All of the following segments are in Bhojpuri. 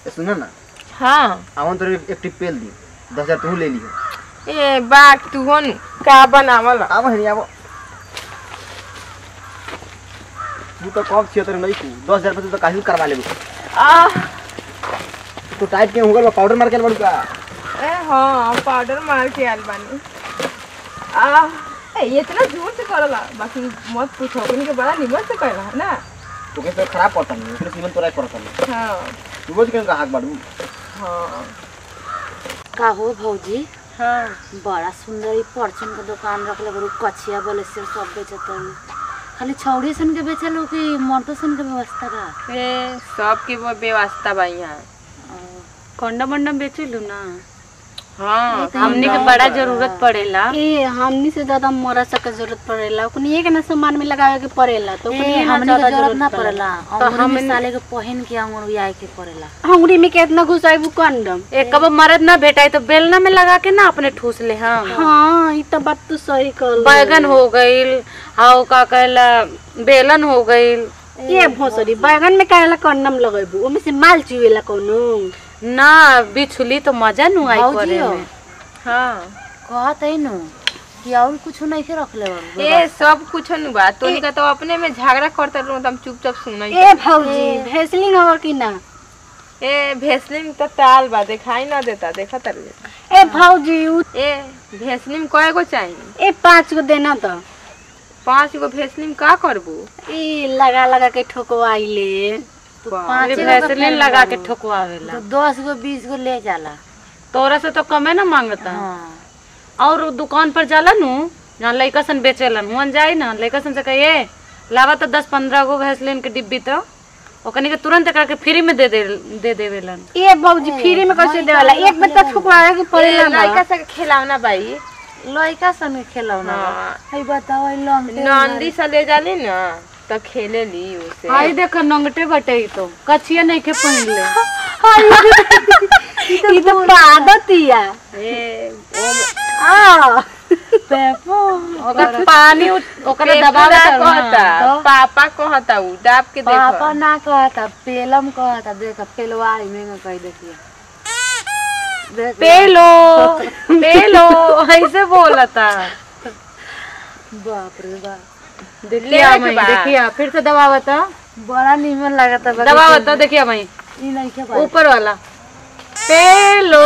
ए, सुनो ना हाँ आवन तो एक टिप पेल दी दस हजार तू ले लियो ए बाग तू हो नु का बनावल आव हेरी आव तू तो कब छियो तेरे नहीं तू दस हजार पे तू तो काहिल करवा लेबो आ तो टाइट के होगल पाउडर मार के बड़ू का ए हाँ पाउडर मार के आल बानी आ ए इतना जोर से करला बाकी मत पूछो उनके के बड़ा निमन से करला है ना तो कैसे खराब पड़ता नहीं फिर सीमन तोरा पड़ता नहीं हाँ तू बोल के का हाथ बाड़ू हाँ का हो भौजी हाँ बड़ा सुंदर ई परचून के दुकान रखले बड़ू कचिया बलेसर सब बेचत हई खाली छौड़ी सन के बेचल कि मर्दो सन के व्यवस्था बा ए सबके वो व्यवस्था बा यहाँ कंडम वंडम बेचलू ना हाँ हमने के बड़ा जरूरत पड़ेला ए हमनी से ज्यादा मोरा सब के जरूरत पड़ेला ओकनी एक ना सामान में लगावे के पड़ेला तो ओकनी ए, ना हमने के ज्यादा जरूरत ना पड़ेला तो अंगूरी हम में साले के पहन के अंगूरी आए के पड़ेला अंगुरी में कितना घुसाइबू कंडम एक कब मरद ना भेटाई तो बेलना में लगा के ना अपने ठूस ले हम हाँ ई तो बात तो सही कर बैगन हो गईल हाउ का कहला बेलन हो गईल ये भोसरी बैगन में काहेला कंडम लगेबू ओमे से माल चुवेला कोनो ना बिछुली तो मजा नु आई भौजी करे हो। में हाँ कहत है नु कि और कुछ नहीं के रखले बा ए सब कुछ नु बा तो इनका तो अपने में झगड़ा करते रहो तो हम चुपचाप सुनाई ए भौजी भेसलिंग हवा कि ना ए भेसलिन में तो ताल बा दिखाई ना देता देखा तर ए भौजी उ ए भेसलिन में कय गो चाहिए ए पाँच को देना तो पांच गो भेसलिन में का करबू ई लगा लगा के ठोकवाइले पाँच अरे वैसलीन लगा के ठोकवावेला तो दस गो बीस गो ले जाला तोरा से तो कमे ना मांगता हाँ और उ दुकान पर जाला नु जहाँ लइका सन बेचेलन हुन जाई ना लइका सन से कहिए लावा तो दस पंद्रह गो भैंसलिन के डिब्बी तो ओकनी के तुरंत करके फ्री में दे दे दे देवेलन ए भौजी फ्री में कैसे देवाला एक बार तो ठोकवावे के पड़ेला ना लड़का से खिलावना बाई लड़का सन के खेलौना बा। हाँ। हई बताओ ई लंगटे नंदी से ले जाली ना तो खेले ली उसे आई देख नंगटे बटे ई तो कछिया नहीं के पहिन ले ई तो पादतिया ए ओ आ ओकर पानी उ- ओकरा पेपरा दबावे कहता पापा कहता उ दाब के देखो पापा ना कहता पेलम कहता देख पेलवाई में कह देखिए देख पेलो पेलो ऐसे बोलता बाप रे बाप देखिया के मई बा। देखिया फिर से दबावता बड़ा निमन लगता बा दबावता देखिया मई ई नहीं के बा ऊपर वाला पेलो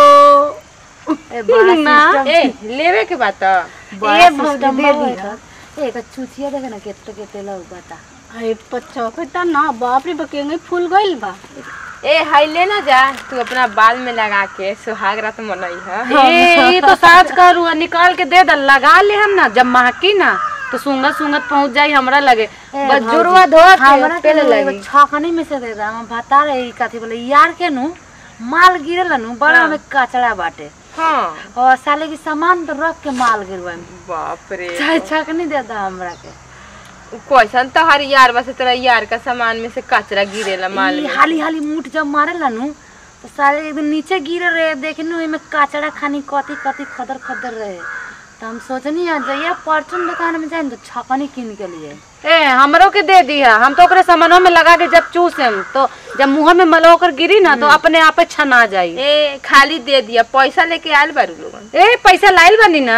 ए बड़ा सिस्टम ए लेवे के बात बड़ा सिस्टम दे दी एक चुचिया देख ना केते केते लोग बता अरे पचौकता ना बाप रे बकेंगे फूल गइल बा ए हाई ले ना जा तू अपना बाल में लगा के सुहाग रात मनई है ए ये तो साज करू निकाल के दे द लगा ले हम ना जब महकी ना तो सुंगत सुंगत पहुंच जाई हमरा लगे बस जुड़वा धो हमरा के के पेले एगो लगी छकनी में से दे दा हम बता रहे कथी बोले यार के नु माल गिरल नु बड़ा में कचड़ा बाटे हाँ और साले की सामान तो रख के माल गिरवा बाप रे चाहे छकनी दे दा हमरा के कैसन तो हर यार बस तेरा यार का सामान में से कचरा गिरेला माल ई में हाली हाली मुठ जब मारेला नु तो साले एकदम नीचे गिरे रहे देखनु एमे कचड़ा खानी कथी कथी खदर खदर रहे तो हम सोचनी है जइया परचून दुकान में जाए तो छकनी किन के लिए ए हमरो के दे दिया हम तो ओकरे सामानों में लगा के जब चूसेम तो जब मुंह में मलो ओकर गिरी ना तो अपने आप छना जाई ए खाली दे दिया पैसा लेके आयल बारू लोगन ए पैसा लाइल बनी ना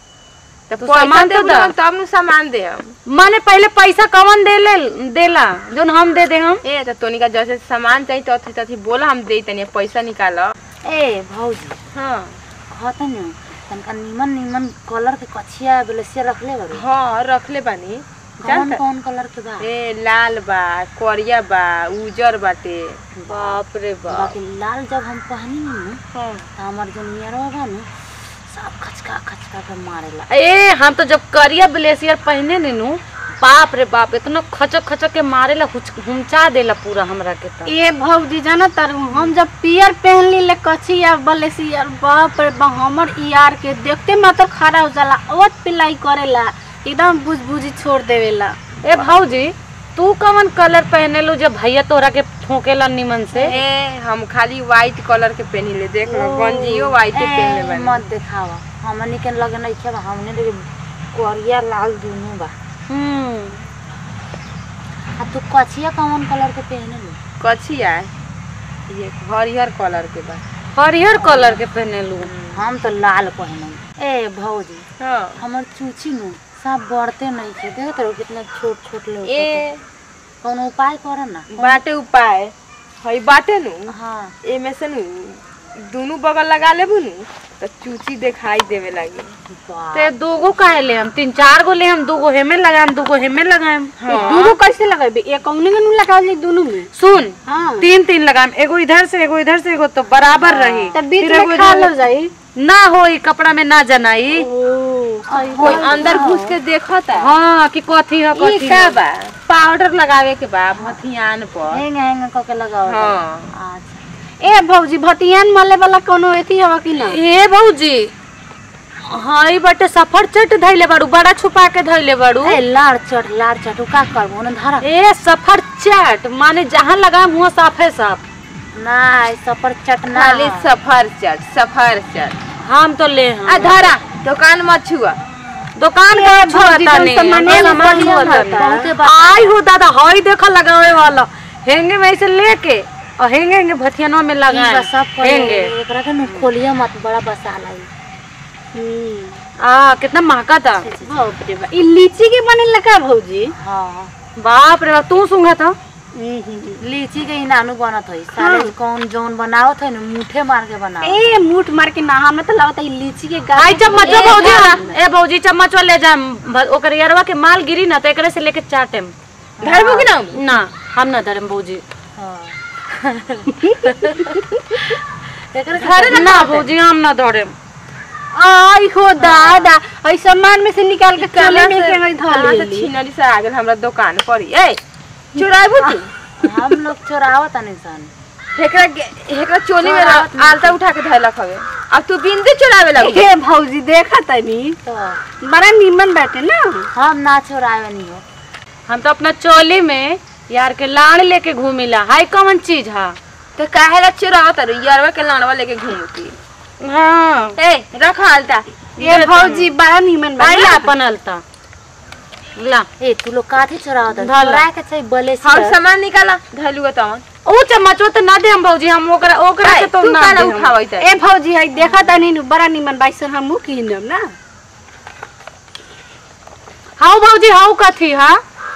तो तो पैसा सामान दे तो दा। तब नु सामान दे हम माने पहले पैसा कवन दे ले देला जोन हम दे दे हम ए तो तोनी का जैसे सामान चाहिए तो अथी तथी बोला हम दे तनी पैसा निकाल ए भौजी हाँ कहता नु तनका निमन निमन कलर के कछिया ब्लेसिया रखले बारू हाँ रखले बानी कौन जानता कौन कलर के बा ए लाल बा करिया बा उजर बाटे बाप रे बाकी लाल जब हम पहनी नु हाँ तो हमार जो नियरवा बा नु सब खचका खचका के मारेला ए हम तो जब करिया ब्लेसियर पहने नीनू बाप रे बाप इतना खचक खचक के मारेला हुच- हुमचा देला पूरा हमरा के तो ए भौजी जाना तारू हम जब पियर पहन ली ले कचिया बलेसियर बाप रे बा हमर यार के देखते मात्र खड़ा हो जाला अवत पिलाई करेला एकदम बुझ बुझी छोड़ देवेला ए भौजी तू कवन कलर पहने लो जब भैया तोरा के ठोकेला निमन से ए हम खाली व्हाइट कलर के पहनी ले देख लो गंजियो व्हाइट पहनले ए, बानी मत देखावा हमनी के लगे नहीं खेबा हमने देखे करिया लाल दुनू बा हम्म आ तू कछिया कौन कलर के पहने लो कछिया ये हरिहर कलर के बा हरिहर कलर के पहने लू हम तो लाल पहनम ए भौजी हाँ हमर चूची नु सब बढ़ते नहीं थे देखत रहो कितना छोट छोट लोग ए कोनो उपाय कर ना बाटे उपाय हई बाटे नु हाँ एमे से नु दोनों बगल लगा लेबू नु तो चूची दिखाई देवे लगी वाह ते दूगो काहे ले हम तीन चार गो ले हम दूगो हेमे लगाएम दूगो हेमे लगाएम दूगो कैसे लगाबे एक कौने के नु लगावल दोनों में सुन हाँ तीन तीन लगाएम एगो इधर से एगो इधर से एगो तो बराबर रही तब बीच फिर में एगो खा इधर- लो जाई ना होई कपड़ा में ना जनाई कोई अंदर घुस के देखता हाँ कि कथी है ई कथी का है बा पाउडर लगावे के बा मथियान पर हेंग हेंग क के लगाओ हाँ अच्छा ए भौजी भतियान मले वाला कोनो एथी हवा कि ना ए भौजी हाँ ई बटे सफर चट धैले बाड़ू बड़ा छुपा के धैले बाड़ू ए लाड़ चट लाड़ चट उ का करबो न धरा ए सफर चट माने जहाँ लगाम हुआ साफे साफ ना ई सफर चट ना खाली सफर चट सफर चट हम तो ले हम आ धरा दुकान मत छुआ दुकान का भौजी छुआता तो नहीं सामान्य हमें सामान सामान छुआता होता नहीं। बहुते बा- आई हो दादा हई देखो लगावे वाला हेंगे में ऐसे लेके और हेंगे हेंगे भथियनवा में ई लगाए बस सब हेंगे एकरा के नु खोलिया मत बड़ा बसा लाई आ कितना महका था बाप रे बा ई लीची के बने लगा भौजी हां बाप रे बाप, तू सूंघा था लीची के ही नानू बनत है साले कौन जोन बनावत है न मुठे मार के बनाओ ए मुठ मार के ना हमरा तो लगता ई लीची के गाछ आई चम्मच वो भौजी हाँ। ए भौजी चम्मच वो ले जाम भ- ओकर यरवा के माल गिरी ना तो एकरे से लेके चाटेम धरबू कि ना ना हम ना धरम भौजी एकरा ना भौजी हम ना धरम आई हो दादा आई सामान में से निकाल के चले में के धर कहाँ से लेली छिनरी से आ गेल हमरा दुकान पर ही। ए चुराबू तू हम लोग चोरावत नहीं सन हेकरा गे- हेकरा चोली में रख- आलता उठा के धैलक हवे अब तू बिंदी चुरावे लगू ए भौजी देखा तनी तो बड़ा नीमन बाटे ना हम ना चोरावे नहीं हो हम तो अपना चोली में यार के लाड़ लेके घूमिला हाय कौन चीज है तो काहे ला चुरावत रू यरवा के लाड़वा लेके घूमती हाँ ए रख आलता ए भौजी बड़ा नीमन आई ला बाटे अपन अलता ला ए तू लोग काथे चोरावत धला। चोरा के चाहिए बले हम सामान निकाला धैलुआ तवन ओ चम्मच वो तो ना दे हम भौजी हम ओकरा ओकरा से तो तू ना काला दे हम। उठावत है ए भौजी आई देखा तनी नु बड़ा नीमन बाइसन हम मुंह किनम ना हाउ भौजी हाउ कथी हा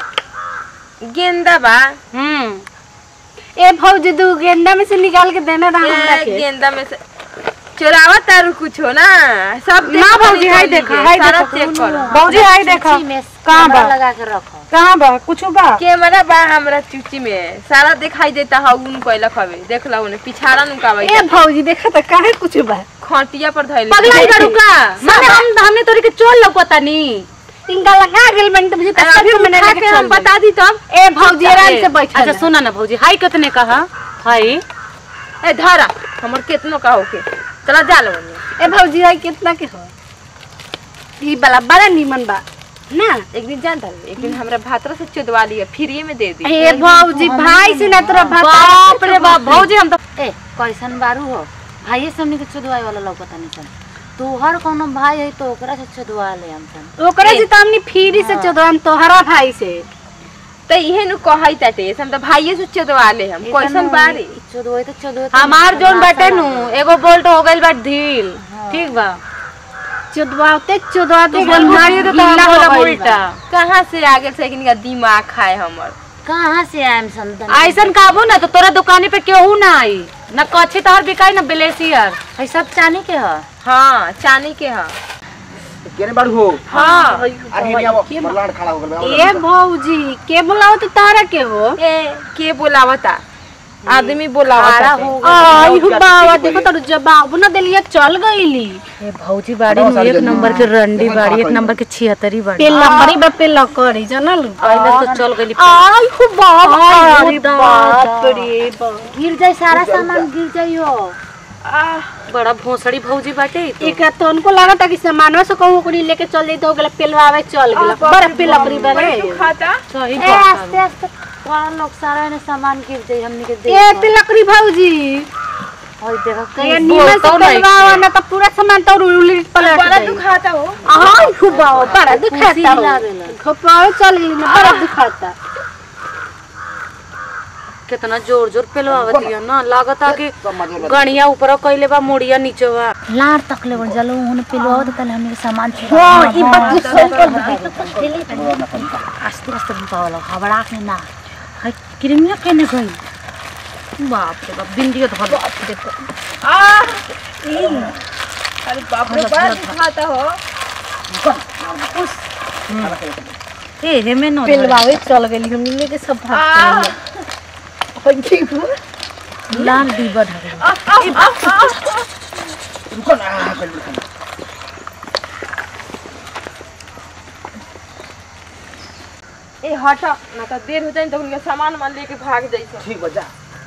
गेंदा बा हम्म ए भौजी दू गेंदा में से निकाल के देना रहा हमरा ए, के गेंदा में से चुरावत तारू कुछ हो ना सब देख ना भौजी, ली हाय चोली देखा, के, हाय सारा देखा, चेक कर भौजी हाय देखा चूची में कहाँ कैमरा बा? लगा के रखो कहाँ बा कुछ बा कैमरा बा हमरा चुची में सारा दिखाई देता है उन कैलक हवे देख ला उन्हें पिछाड़ा नुकावे ए भौजी देखा त काहे कुछ बा खटिया पर धैले पगलाई करू का माने हम हमने तोरी के चोल लौकता नी तिनका लगा गेल बन त मुझे अरे अभी मैंने उठा के हम बता दी तब ए भौजी आराम से बैठ अच्छा सुना ना भौजी हाय कितने कहा हाय ए धारा हमर केतनो का होके चला जा लो ए भौजी आई कितना के हो ई वाला बड़ा नीमन बा ना एक दिन जानता एक दिन हमरा भातरा से चुदवा लिया फ्री में दे दी ए भौजी भाई से ना तोरा बाप रे बाप भौजी हम तो ए कैसन बारू हो भाई से हमनी के चोदवाए वाला लौकता नहीं सन तोहर कोनो भाई है तो ओकरा से चोदवा ले हम सन ओकरा से त हमनी फ्री से चोदवाम तोहरा भाई से तो इहे नु कहै ताटे हम तो भाइये से चुदवा ले हम कैसन बारी चोदवाए तो चोदवाए हमार जोन बाटे नु एगो बोल्ट हो गइल बा ढील ठीक बा चोदवाते चोदवाते बोल मारिए तो हम बोला उल्टा कहाँ से आगे से इनका दिमाग खाए हमर कहाँ से आएम सन तनी? ऐसन काबू ना तो तोरा दुकानी पे केहू ना आई ना कच्छी तोहर बिकाई ना ब्लेसियर है सब चानी के ह हाँ चानी के हाँ केने बाड़ू हो हाँ आगे नहीं आवो बरलाड़ खड़ा हो गल ए भौजी के बोलाओ तो तारा के हो ए के बोलावता आदमी बोलावता खड़ा के। हो आई हो बाबा देखो तो जवाब ना देलिए चल गईली ए भौजी बाड़ी नु एक नंबर के रंडी बाड़ी एक नंबर के छिहत्तरी बाड़ी पे लकड़ी बा पे लकड़ी जानल पहले तो चल गइली आई हो बाबा आई अरे बाप रे बाप गिर जाए सारा सामान गिर जाइयो बड़ा भोसड़ी भौजी बाटे ई तो। एक तो उनको लगा था कि सामानवा से कहूँ ओकरी लेके चल जाई तो ओकरा पेलवावे चल गेला बड़ा पे लकड़ी बा रे खाता सही ए बात आस्ते आस्ते बड़ा लोग सारा ने सामान गिर जाए हमनी के ए देख पे लकड़ी भौजी और देखो कहीं कहीं नीमन से बोलतो नहीं पेलवावा ना तो पूरा सामान तो उलट पलट बड़ा जाई दुखाता हो आई हो बाबा बड़ा खुशी दुखाता हो लागेला। खपाव चल गेली ना बड़ा दुखाता कितना जोर जोर पेलवावत है ना लागता कि सब मजे में गणिया ऊपर कइले बा मुड़िया नीचे बा लार तक ले जलो उन्हें पिलवा दे तले हमने सामान हाँ ई बात तो सही कर आस्ते आस्ते बुकावला हबड़ा के ना है क्रीमिया केने गई बाप रे बाप बिंदियो धर आ ई, अरे बाप रे बड़ा दिखाता हो ए हे में न धर। पिलवावे चल गेली हमनी लेके सब भाग गइल लाल डिब्बा ढके रुको ना पहले रुको ना। ए हटा ना तो देर हो जाए तो उनके सामान मान लेके भाग जाइए ठीक बजा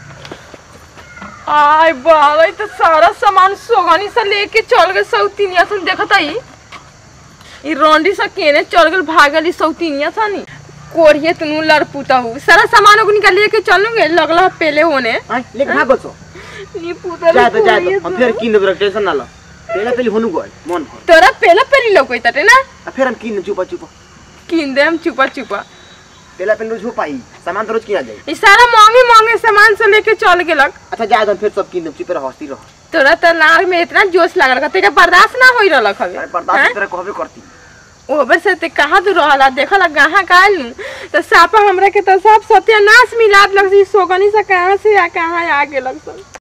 आय बाबा तो सारा सामान सोगनी से लेके चल गए सौतीनिया से देखता ही ई रोंडी से केने चल गए भागली सौतीनिया से नी कोरिए तनु लड़पुता हूँ सारा सामान ओकनी का लेके चलूंगे लगला पहले होने आय लेके भाग बचो नी पुता जा तो जा तो हम फिर किन देब टेंशन ना लो पहले पहले होनु गए मन भर तोरा पहले पहले लौकई तटे ना आ फिर हम किन चुपा चुपा किन दे हम छुपा छुपा पहले पहले रोज हो पाई सामान तो रोज किना जाए ई सारा महंगे महंगे सामान से लेके चल गेलक अच्छा जा तो फिर सब किन देब चुप रह हंसती रह तोरा तो लार में इतना जोश लागल का तेरा बर्दाश्त ना होई रहलक हवे अरे बर्दाश्त की तरह कहबे करती ओबर से ते कहाँ तू रहला देखला कहाँ काल तो सापा हमरा के तो सब सत्यानाश मिलात लग सोगनी से कहाँ से आ कहाँ आ गेलक सब